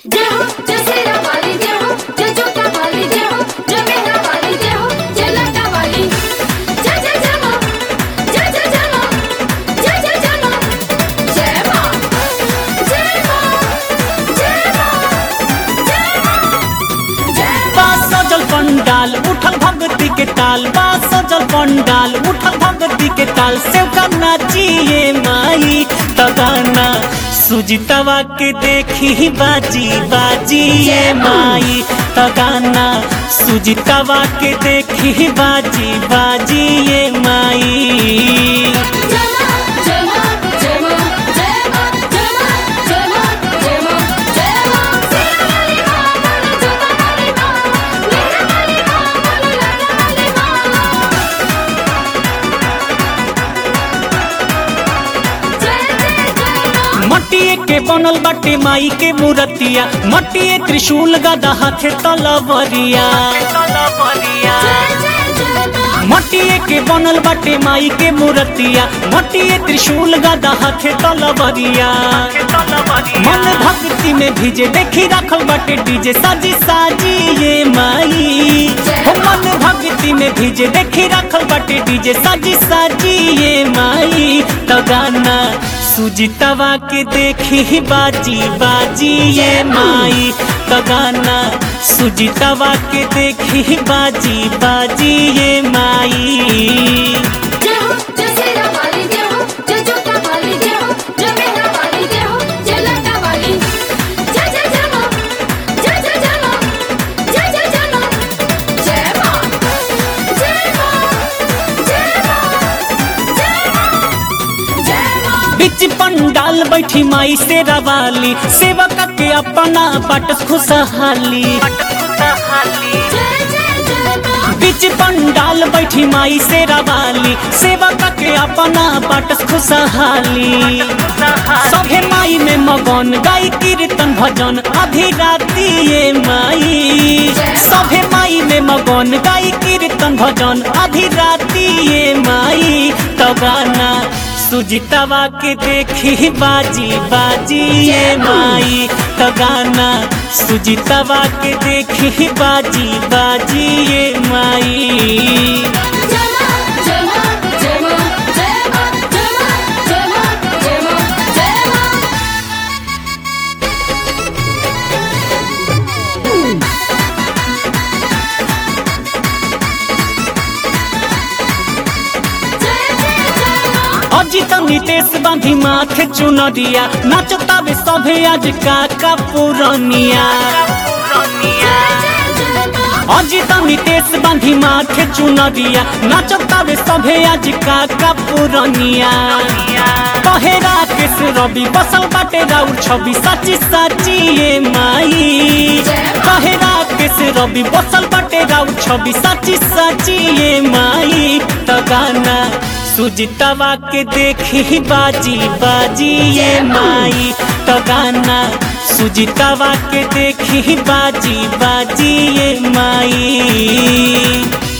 जय हो जय सेरा वाली जय हो जय जोता वाली जय हो जय मेहरा वाली जय हो जय लटा वाली जय जय जय मां जय जय जय मां जय जय जय मां जय मां जय मां जय मां जय मां जय बा सजल पंडाल उठल भगती के ताल बा सजल पंडाल उठल भगती के ताल सेव का नाचिए माई तगाना सुजितवा के देखी बाजी बाजी ये माई तगाना सुजितवा के देखी बाजी बाजी ये माई जय मां जय मां जय मां जय मां जय मां जय मां जय मां जय मां सेरा वाली मां बोलो जोता वाली मां मेहरा वाली मां बोलो लटा वाली मां जय जय जय मां मटिए के बनल बाटे माई के मूर्तिया मटिए त्रिशूल गदा हाथे तलवरिया जय जय जय मां मटिए के बनल बाटे माई के मूर्तिया मटिए त्रिशूल गदा हाथे तलवरिया मन भक्ति में भीजे देखी रखल बाटे डीजे साजी साजी ये माई हो मन भक्ति में भीजे देखी रखल बाटे डीजे साजी साजी ये माई तो गाना सुजितवा के देखी बाजी बाजी ये माई तो गाना सुजितवा के देखी बाजी बाजी ये माई जय हो जय सेरा वाली जय हो जय जोता वाली जय हो जय मेहरा वाली जय हो जय लटा वाली जय जय जय मां जय जय जय मां जय जय जय मां जय मां जय मां जय मां जय मां जय मां बिच पंडाल बैठी माई से रवाली सेवक के अपना बट खुशहाली जय जय जय मां बिच पंडाल बैठी माई से रवाली सेवक के अपना बट खुशहाली सभे माई में मगन गाई कीर्तन भजन आधी राती ये माई सभे माई में मगन गाई कीर्तन भजन आधी राती ये माई तो गाना सुजितवा के देखी बाजी बाजी ये माई तो गाना सुजितवा के देखी बाजी बाजी ये माई जय मां जय मां जय मां जय मां जय मां जय मां जय मां जय मां जय जय जय मां अजित नितेश बांधी माथे चुनरिया नाचता बे सभे आज काका पुरनिया जय जय जय मां अजित नितेश बांधी माथे चुनरिया नाचता बे सभे आज काका पुरनिया कहेरा केस रवि बसल बाटे राउर छवि साची साची ये माई कहेरा केस रवि बसल बाटे राउर छवि साची साची ये माई तो गाना सुजितवा के देखी बाजी बाजी ये माई तो गाना सुजितवा के देखी बाजी बाजी ये माई